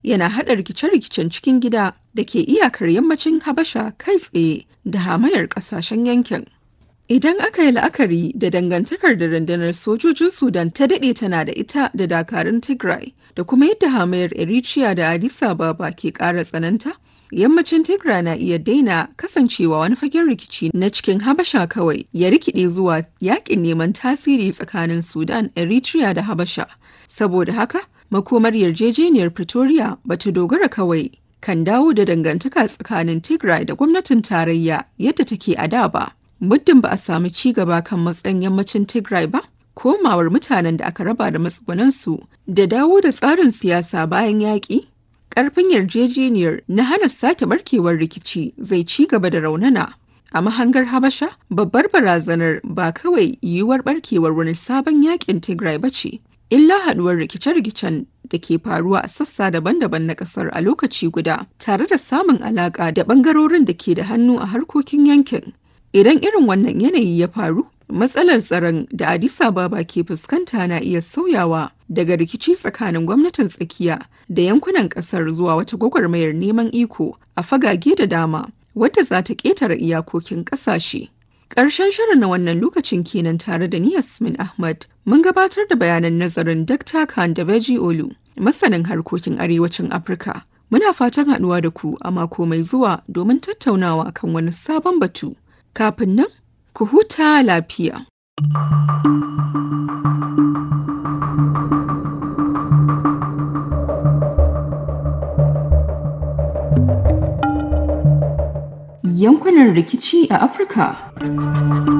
yana haɗa rikice-rikicen cikin gida da ke iyakar yammacin Habasha kai tsaye da hamayar ƙasashen yankin. Idan aka yi la'akari da dangantakar da rundunar sojojin Sudan ta daɗe tana da ita da dakarun Tigray da kuma yadda hamayar Eritrea da Addis Ababa ke ƙara tsananta, yammacin Tigray na iya daina kasancewa wani fagen rikici na cikin Habasha kawai ya rikide zuwa yakin neman tasiri tsakanin Sudan, Eritrea da Habasha. Saboda haka, makomar yarjejeniyar Pretoria bata dogara kawai kan dawo da dangantaka tsakanin Tigray da gwamnatin tarayya yadda take a da ba. Muddin ba a sami ci gaba kan matsayin yammacin Tigray ba, komawar mutanen da aka raba da matsugunansu da dawo da tsarin siyasa bayan yaƙi, ƙarfin yarjejeniyar na hana sake barkewar rikici zai ci gaba da raunana. A mahangar Habasha, babbar barazanar ba kawai yiwuwar barkewar wani sabon yaƙin Tigray ba ce, illa haɗuwar rikice-rikicen da ke faruwa a sassa daban-daban na ƙasar a lokaci guda, tare da samun alaƙa da ɓangarorin da ke da hannu a harkokin yankin. Idan irin wannan yanayi ya faru, matsalar tsaron da Addis Ababa ke fuskanta na iya sauyawa daga rikici tsakanin gwamnatin tsakiya da yankunan kasar zuwa wata gwagwarmayar neman iko a fagage da dama wadda za ta ƙetare iyakokin ƙasashe. Ƙarshen shirin na wannan lokacin kenan tare da ni Yasmin Ahmad mun gabatar da bayanan nazarin Dr. Khan da Beji Olu, masanin harkokin arewacin Afirka. Muna fatan haɗuwa da ku a mako mai zuwa domin tattaunawa kan wani sabon batu. Kafin nan, ku huta lafiya. Yankunan rikici a Afirka